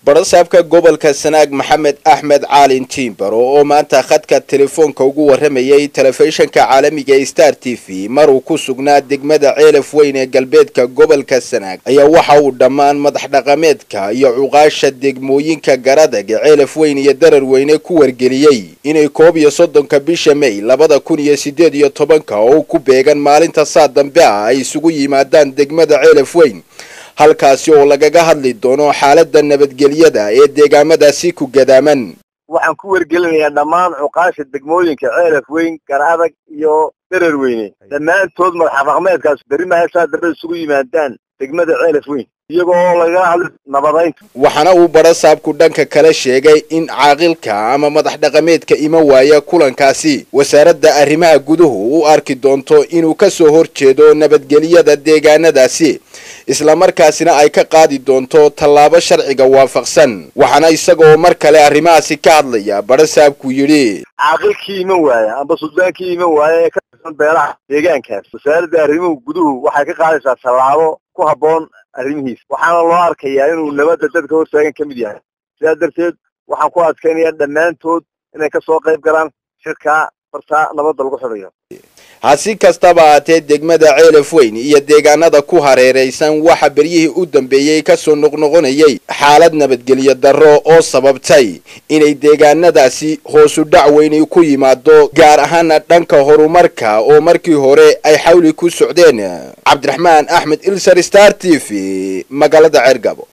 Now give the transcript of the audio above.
barasaabka gobolka sanaag maxamed axmed caalin tiimbaro oo maanta khadka telefoonka ugu waramayay telefishinka caalamiga ee star t v mar uu ku sugnaa degmada ceelaf weyn ee galbeedka gobolka sanaag ayaa waxa uu dhammaan madax dhaqameedka iyo cuqaasha degmooyinka garadag ee ceelaf weyn iyo darar weyne ku wargeliyey inay koob iyo soddonka bisha may labada kun iyo siddeed iyo tobanka oo ku beegan maalinta saa dambe ah ay isugu yimaadaan degmada ceelaf weyn halkaasi oo lagaga hadli doono xaaladda nabadgelyada ee deegaamadaasi ku gadaaman waxaan ku wargelinayaa dhammaan cuqaasha degmooyinka ceelaf weyn garadag iyo darar weyne dhammaantood madax dhaqmeedkaas berri maheshaa dambe isugu yimaadaan degmada ceelaf weyn iyagoo lagala hadli nabadaynta waxaana uu barasaabku dhanka kale sheegay in caaqilka ama madax dhaqameedka ima waaya kulankaasi wasaaradda arrimaha guduhu u arki doonto inuu ka soo hor jeedo nabadgelyada deegaanadaasi islamarkaasina ay ka qaadi doonto tallaabo sharciga waafaqsan waxaana isagoo mar kale arrimahaasi ka hadlaya barasaabku yidhi caaqilkii iman waaya amba suldaankii iman waaya ee ka tirsan beelaha deegaankaas wasaaradda arrimuhu guduhu waxay ka qaadaysaa tallaabo ku habboon arrimihiisa waxaana loo arkayaa inuu nabadda dadka hortaagan ka mid yahay sidaas darteed waxaan ku adkaynayaa dhammaantood inay ka soo qayb galaan shirkaa bartaa nabadda lagu xidhayo hasi kastaba haatee degmada ceelaf weyn iyo deegaanada ku hareeraysan waxa beryihii u dambeeyey kasoo noqnoqonayay xaalad nabadgelyo darro oo sababtay inay deegaanadaasi hoosu dhac weyni ku yimaado gaar ahaana dhanka horumarka oo markii hore ay xawli ku socdeen cabdiraxmaan axmed ilsar star t v magaalada ceergabo